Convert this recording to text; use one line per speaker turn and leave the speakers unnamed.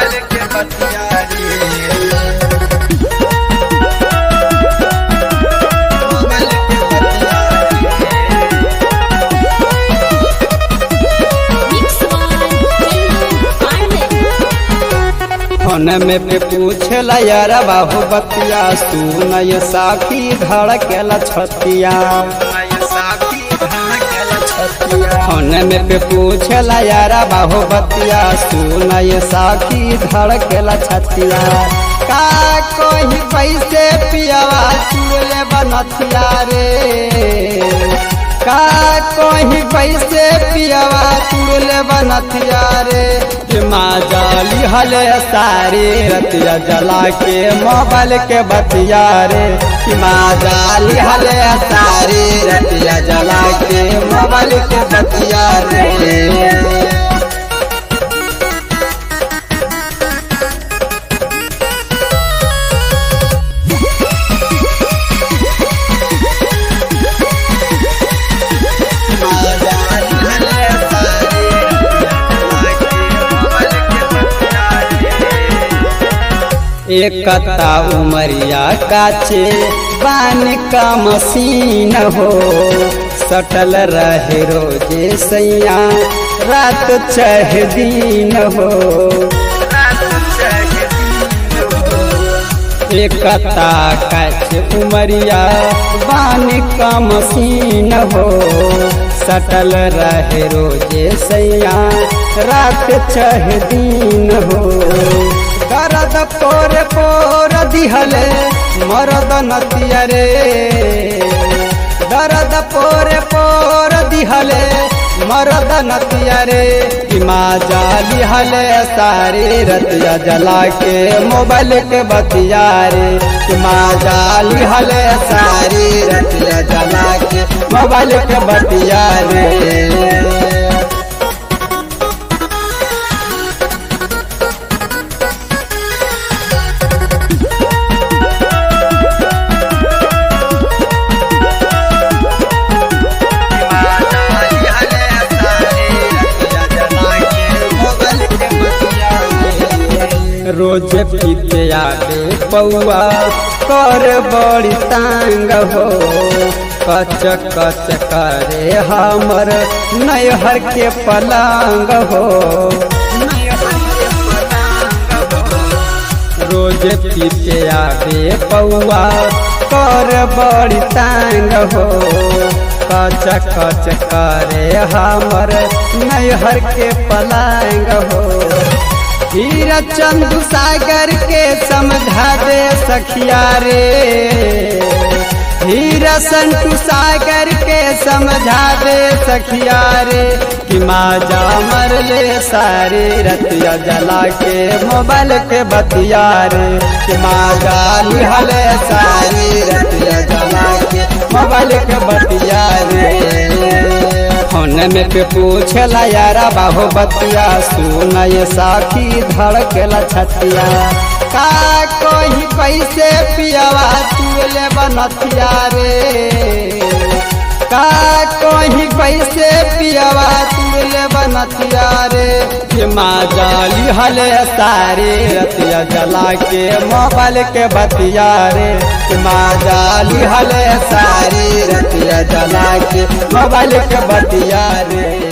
mobile के बतिया रे मोबाइल के बतिया
Mix one, Pindu,
फोन में पे पूछला यार बाहु बतिया सुन ये साखी धड़केला छतिया फोन में पे पूछला यार बाहु बतिया सुन ये साखी धड़केला छतिया का कोई पैसे पियावा चूले बनथिया रे का कोई पैसे पियावा चूले बनथिया रे कि माँ जाली हले सारी रतिया जला के मोबाइल के बतिया रे कि माँ जाली हले सारी रतिया जला के मोबाइल के बतिया रे एकता उमरिया काचे बान का मसीन हो सटल रहे रोजे सैया रात चह दिन हो एकता काचे उमरिया बान का मसीन हो सटल रहे रोजे सैया रात चह दिन हो दर्द पोर पोर दिहले मरद नतिया रे दर्द पोर पोर दिहले मरद नतिया रे कि माँ जाली हले सारी रतिया जला के मोबाइल के बतिया रे कि माँ जाली हले सारी रतिया जला के मोबाइल के बतिया रे रोज पीते आगे पौआ कर बड़ी तांग हो कच कच करे हमर नैहर के पलंग हो रोज पीते आगे पौआ कर बड़ी तांग हो कच कच करे हमर नैहर के पलंग हो हीरा चंदू सागर के समझा दे सखिया रे हीरा संतु सागर के समझा दे सखिया रे कि माँ जा मर ले सारी रतिया जला के मोबाइल के बतिया रे कि माँ जा लिहले सारी रतिया जला के मोबाइल के बतिया रे फोन में पे पूछला यारा बाहो बतिया सुन ये साखी धड़केला छतिया का कोई पैसे पियावा तुले बनथिया रे का कोई पैसे पियावा तुले बनथिया रे कि माँ जाली हले सारी रतिया जला के मोबाइल के बतिया रे कि माँ जाली हले सारी रतिया जला के मोबाइल के बतिया रे